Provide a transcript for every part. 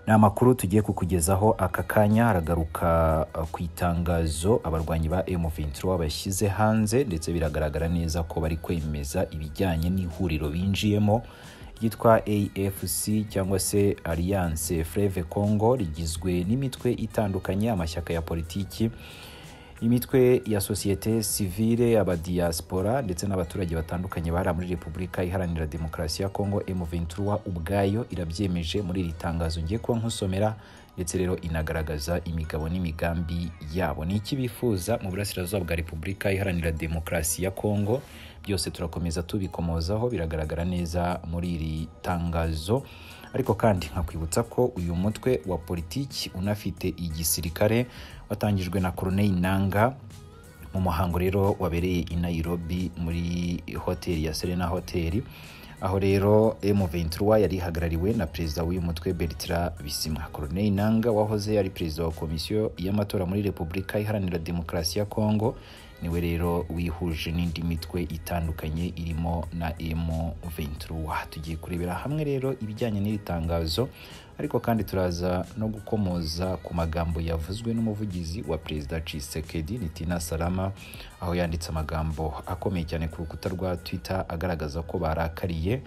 ni amakuru tugiye kukugezaho aka kanya haragaruka uh, ku itangazo abarwanyi ba M23 bashyize hanze ndetse biragaragara neza ko bari kwemeza ibijyanye n'ihuriro binjiyemo ryitwa AFC cyangwa se Alliance Fleuve Congo rigizwe n'imitwe itandukanye amashyaka ya politiki imitwe ya sosiyete sivile abadiaspora ndetse n'abaturage batandukanye bahari muri repubulika iharanira demokarasi ya congo m23 ubwayo irabyemeje muri iri tangazo ngiye kuba nkusomera ndetse rero inagaragaza imigabo n'imigambi yabo ni iki bifuza mu burasirazuba bwa repubulika iharanira demokarasi ya congo byose turakomeza tubikomozaho biragaragara neza muri iri tangazo ariko kandi nkakwibutsa ko uyu mutwe wa politiki unafite igisirikare watangijwe na Corneille Nanga mu muhango rero wabereye i Nairobi muri hoteli ya Serena Hotel aho rero M23 yari ihagarariwe na perezida w'uyu mutwe Bertrand Bisimwa. Corneille Nanga wahoze ari perezida wa komisiyo y'amatora muri Repubulika Iharanira Demokarasi ya Kongo niwe rero wihuje n'indi mitwe itandukanye irimo na M23. Tugiye kurebera hamwe rero ibijyanye n'iri tangazo ariko kandi turaza no gukomoza ku magambo yavuzwe n'umuvugizi wa perezida Tshisekedi Nitina Salama aho yanditse amagambo akomeye cyane ku rukuta rwa Twitter agaragaza ko barakariye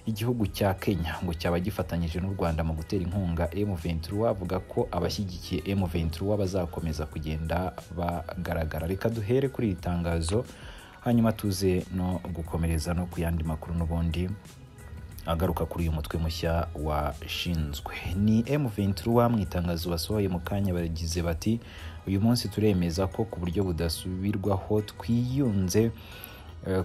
igihugu cya Kenya ngo cyaba gifatanyije n'u Rwanda mu gutera inkunga M23 avuga ko abashyigikiye M23 bazakomeza kugenda bagaragara reka duhere kuri iri tangazo hanyuma tuze no gukomereza no ku yandi makuru n'ubundi agaruka kuri uyu mutwe mushya washinzwe ni M23 mu itangazo basohoye mu kanya bagize bati uyu munsi turemeza ko ku buryo budasubirwaho twiyunze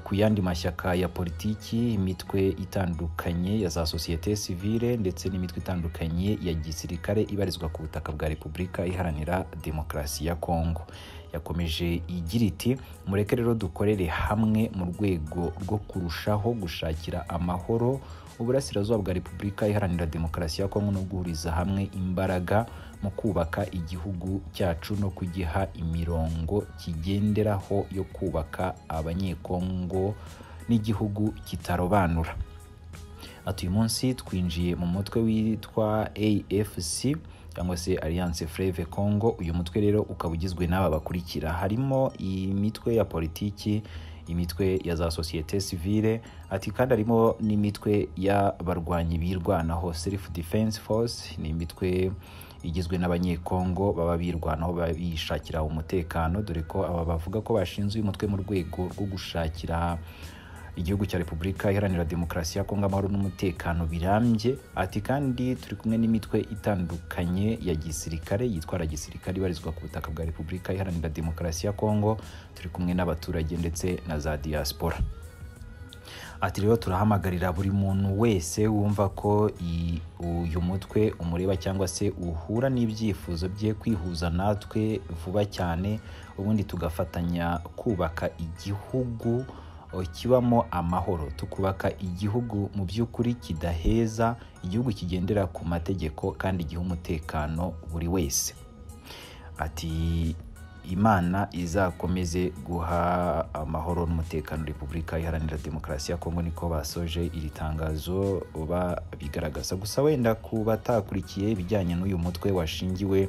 ku yandi mashyaka ya politiki imitwe itandukanye ya za sosiyete sivile ndetse n'imitwe itandukanye ya gisirikare ibarizwa ku butaka bwa repubulika iharanira demokarasi ya kongo yakomeje igira iti mureke rero dukorere hamwe mu rwego rwo kurushaho gushakira amahoro uburasirazuba bwa repubulika iharanira demokarasi ya kongo no guhuriza hamwe imbaraga mu kubaka igihugu cyacu no kugiha imirongo kigenderaho yo kubaka abanyekongo n'igihugu kitarobanura ati uyu munsi twinjiye mu mutwe witwa afc cyangwa se alliance fleve congo uyu mutwe rero ukaba ugizwe n'aba bakurikira harimo imitwe ya politiki imitwe ya za sosiyete sivile ati kandi harimo n'imitwe y'abarwanyi birwanaho self defense force ni imitwe igizwe n'abanyekongo baba birwanaho bishakira umutekano dore ko aba bavuga ko bashinze uyu mutwe mu rwego rwo gushakira igihugu cya repubulika iharanira demokarasi ya kongo amahoro n'umutekano birambye ati kandi turi kumwe n'imitwe itandukanye ya gisirikare yitwara gisirikare ibarizwa ku butaka bwa repubulika iharanira demokarasi ya kongo turi kumwe n'abaturage ndetse na za diaspora ati rero turahamagarira buri muntu wese wumva ko uyu mutwe umureba cyangwa se uhura n'ibyifuzo bye kwihuza natwe vuba cyane ubundi tugafatanya kubaka igihugu kibamo amahoro tukubaka igihugu mu by'ukuri kidaheza igihugu kigendera ku mategeko kandi giha umutekano buri wese ati imana izakomeze guha amahoro n'umutekano repubulika iharanira demokarasi ya kongo niko basoje iri tangazo bigaragaza gusa wenda ku batakurikiye ibijyanye n'uyu mutwe washingiwe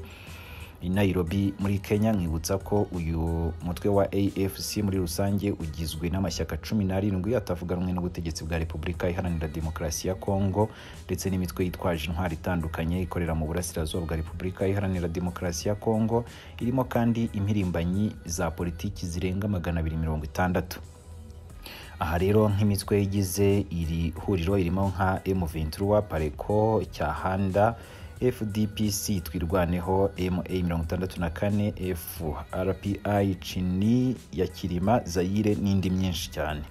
i Nairobi muri Kenya nkibutsa ko uyu mutwe wa AFC muri rusange ugizwe n'amashyaka cumi n'arindwi atavuganwe n'ubutegetsi bwa Repubulika Iharanira Demokarasi ya Kongo ndetse n'imitwe yitwaje intwari itandukanye ikorera mu burasirazuba bwa Repubulika Iharanira Demokarasi ya Kongo irimo kandi impirimbanyi za politiki zirenga magana abiri mirongo itandatu aha rero nk'imitwe igize iri huriro irimo nka M23 Pareko Cyahanda fdpc twirwaneho ma mirongo itandatu na kane frpi cini ya kirima zayire n'indi myinshi cyane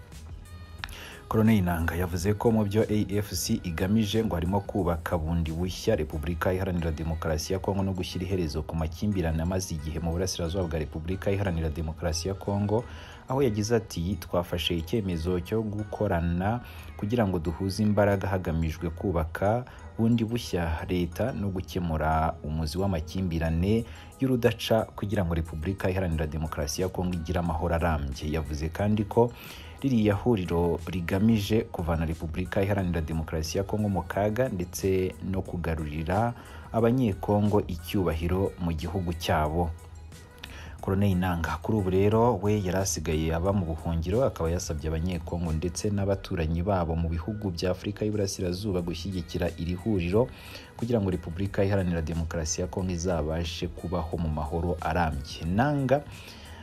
koroneli nanga yavuze ko mu byo afc igamije ngo harimo kubaka bundi bushya repubulika iharanira demokarasi ya kongo no gushyira iherezo ku makimbirane amaze igihe mu burasirazuba bwa repubulika iharanira demokarasi ya kongo aho yagize ati twafashe icyemezo cyo gukorana kugira ngo duhuze imbaraga hagamijwe kubaka bundi bushya leta no gukemura umuzi w'amakimbirane y'urudaca kugira ngo repubulika iharanira demokarasi ya kongo igire amahoro arambye yavuze kandi ko ririya huriro rigamije kuvana repubulika iharanira demokarasi ya kongo mu kaga ndetse no kugarurira abanyekongo icyubahiro mu gihugu cyabo koroneli nanga kuri ubu rero we yari asigaye aba mu buhungiro akaba yasabye abanyekongo ndetse n'abaturanyi babo mu bihugu bya afurika y'iburasirazuba gushyigikira iri huriro kugira ngo repubulika iharanira demokarasi ya kongo izabashe kubaho mu mahoro arambye nanga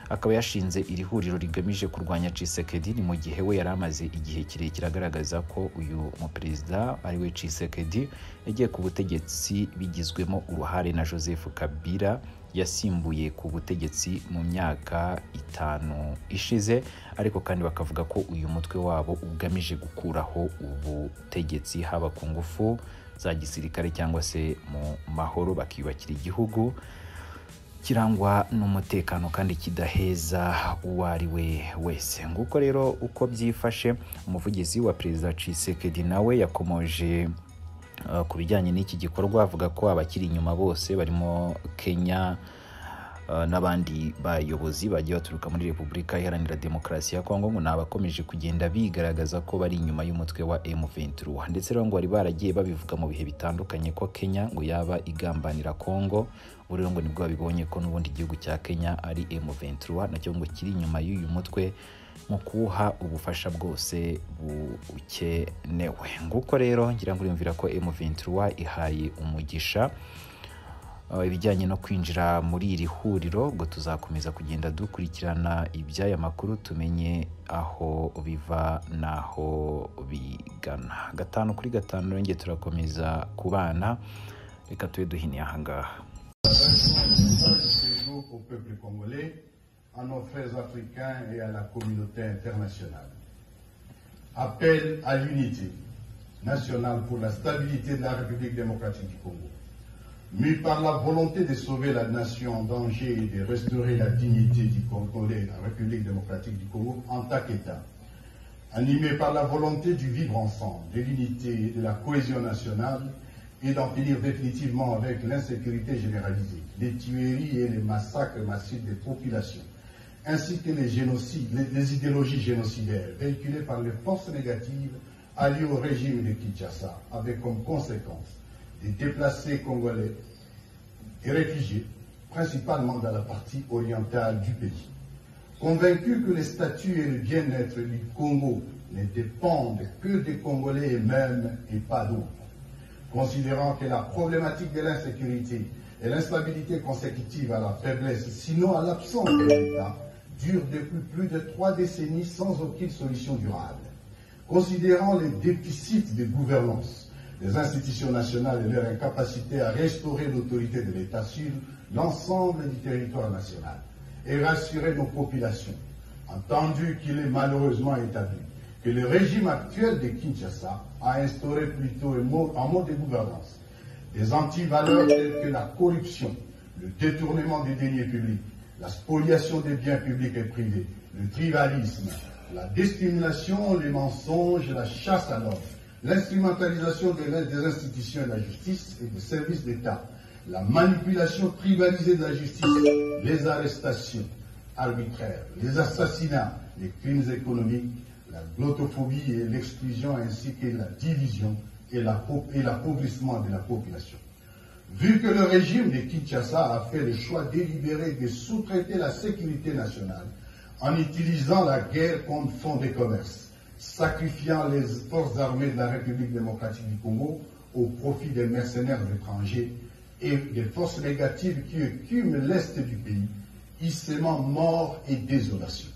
akaba yashinze iri huriro rigamije kurwanya Tshisekedi mu gihe we yari amaze igihe kirekire agaragaza ko uyu muperezida ari we Tshisekedi yagiye ku butegetsi bigizwemo uruhare na Joseph Kabila yasimbuye ku butegetsi mu myaka itanu ishize ariko kandi bakavuga ko uyu mutwe wabo ugamije gukuraho ubutegetsi haba ku ngufu za gisirikare cyangwa se mu mahoro bakiyubakira igihugu kirangwa n'umutekano kandi kidaheza uwo ari we wese nguko rero uko byifashe umuvugizi wa perezida Tshisekedi nawe yakomoje ku bijyanye n'iki gikorwa avuga ko abakiri inyuma bose barimo kenya n'abandi bayobozi bagiye baturuka muri repubulika iharanira demokarasi ya kongo ngo ni abakomeje kugenda bigaragaza ko bari inyuma y'umutwe wa M23 ndetse rero ngo bari baragiye babivuga mu bihe bitandukanye ko Kenya ngo yaba igambanira Kongo buriya ngo nibwo babibonye ko n'ubundi igihugu cya Kenya ari M23 nacyo ngo kiri inyuma y'uyu mutwe mu kuwuha ubufasha bwose bukenewe nguko rero ngira ngo uriyumvira ko M23 ihaye umugisha ibijyanye no kwinjira muri iri huriro ubwo tuzakomeza kugenda dukurikirana iby'aya makuru tumenye aho biva n'aho bigana gatanu kuri gatanu rero turakomeza ku bana reka tube duhiniye aha ngaha Appel à l'unité nationale pour la stabilité de la République démocratique du Congo. mû par la volonté de sauver la nation en danger et de restaurer la dignité du Congolais, la République démocratique du Congo, en tant qu'État, animé par la volonté du vivre ensemble, de l'unité et de la cohésion nationale, et d'en finir définitivement avec l'insécurité généralisée, les tueries et les massacres massifs des populations, ainsi que les génocides, les, les idéologies génocidaires véhiculées par les forces négatives alliées au régime de Kinshasa, avec comme conséquence des déplacés congolais et réfugiés, principalement dans la partie orientale du pays. Convaincus que le statut et le bien-être du Congo ne dépendent que des Congolais eux-mêmes et pas d'autres, considérant que la problématique de l'insécurité et l'instabilité consécutive à la faiblesse, sinon à l'absence d'État, dure depuis plus de trois décennies sans aucune solution durable, considérant les déficits de gouvernance les institutions nationales et leur incapacité à restaurer l'autorité de l'État sur l'ensemble du territoire national et rassurer nos populations, entendu qu'il est malheureusement établi que le régime actuel de Kinshasa a instauré plutôt un mode, un mode de gouvernance des antivaleurs telles que la corruption, le détournement des deniers publics, la spoliation des biens publics et privés, le tribalisme, la discrimination, les mensonges, la chasse à l'homme, l'instrumentalisation des institutions et de la justice et des services d'État, la manipulation tribalisée de la justice, les arrestations arbitraires, les assassinats, les crimes économiques, la glottophobie et l'exclusion ainsi que la division et l'appauvrissement de la population. Vu que le régime de Kinshasa a fait le choix délibéré de sous-traiter la sécurité nationale en utilisant la guerre comme fonds de commerce, sacrifiant les forces armées de la République démocratique du Congo au profit des mercenaires étrangers et des forces négatives qui écument l'est du pays, hissément mort et désolation.